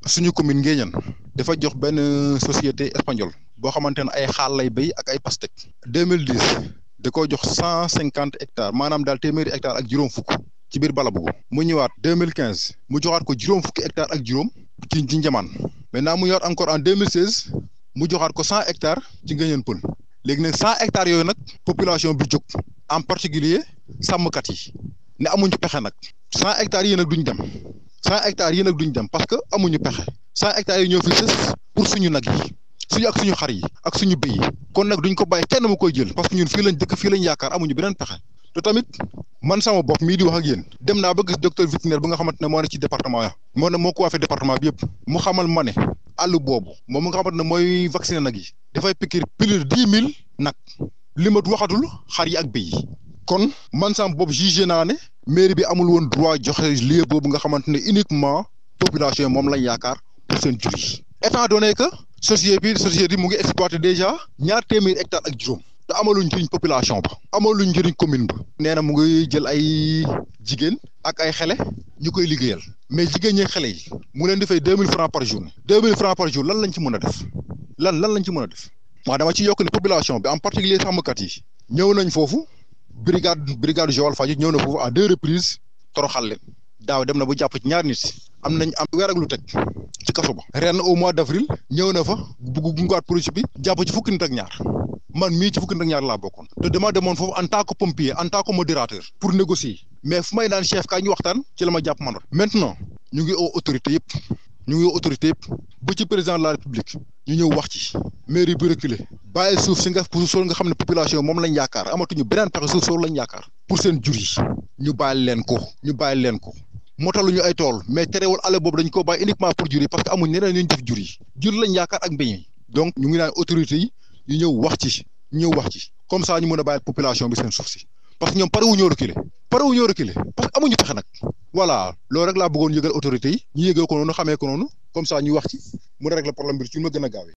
suñu commune Nguéniène dafa jox benn société espagnole boo xamante ne ay xaal lay béy ak ay pastèque deux mille dix da koo jox cent cinquante hectares maanaam daal téeméeri hectares ak juróom fukk ci biir Balabougou mu ñëwaat deux mille quinze mu joxaat ko juróom fukki hectares ak juróom ci ci Njamaan maintenant mu ñëwaat encore en deux mille seize mu joxaat ko cent hectares ci Nguéniène Peul léegi nag cent hectares yooyu nag population bi jóg en particulier sàmmkat yi ne amuñu pexe nag cent hectares yi nag duñ dem cent hectares yi nag duñ dem parce que amuñu pexe cent hectares yi ñoo fi sës pour suñu nag yi suñu ak suñu xar yi ak suñu béy yi kon nag duñ ko bàyyi kenn mu koy jël parce que ñun fii lañ dëkk fii lañ yaakaar amuñu beneen pexe te tamit man sama bopp mii di wax ak yéen dem naa ba gis docteur vétérinaire bi nga xamante ne moo ne ci département ya moo ne moo ko waafee département bi yëpp mu xamal ma ne àll boobu moom mu nga xamante ne mooy vacciner nag yi dafay piquer plus de dix mille nag li ma waxatul xar yi ak béy yi kon man sama bopp jugé naa ne mairie bi amul woon droit joxe lieu boobu nga xamante ne uniquement population yi moom lañ yaakaar pour seen jur yi étant donné que société bi société bi mu ngi exploité déjà ñaar téeméeri hectares ak juróom te amaluñ njëriñ population ba amaluñ njëriñ commune ba nee na mu ngi jël ay jigéen ak ay xele ñu koy liggéeyal mais jigéen ñi xele yi mu leen di fay deux mille francs par jour deux mille francs par jour lan lañ ci mën a def lan lan lañ ci mën a def maa dama ci yokk ne population bi en particulier sàmmkat yi ñëw nañ foofu brigade brigade Joal Fadiouth ñëw na foofu à deux reprises toroxal leen daaw dem na bu jàpp ci ñaar nit am nañ am weer ak lu teg ci kaso ba ren au mois d' avril ñëw na fa bugg gungaat projet bi jàpp ci fukki nit ak ñaar man mii ci fukki nit ak ñaar laa bokkoon te dama demoon foofu en tant que pompier en tant que modérateur pour négocier mais fu may naan chef kaay ñu waxtaan ci la ma jàpp man maintenant ñu ngi au autorité yëpp ñu ngi au autorité yëpp ba ci président de la république ñu ñëw wax ci mairie bi reculé bàyyi suuf si nga suuf soo nga xam ne population moom lañ yaakaar amatuñu beneen pexe suuf soo lañ yaakaar pour seen jur yi ñu bàyyi leen ko ñu bàyyi leen ko motaluñu ay tool mais terewul àll boobu dañ ko bàyyi uniquement pour jur yi parce que amuñ ñeneen ñu def jur yi jur lañ yaakaar ak mbéy mi donc ñu ngi naan autorités yi ñu ñëw wax ci ñëw wax ci comme ça ñu mën a bàyyi population bi seen suuf si parce que ñoom pare wu ñoo reculer pare wu ñoo reculer parce que amuñu pexe nag voilà loolu rek laa bëggoon yëgal autorités yi ñu yëgal ko noonu xamee ko noonu comme ça ñu wax ci mu régler problème bi ci ma gën a gaawee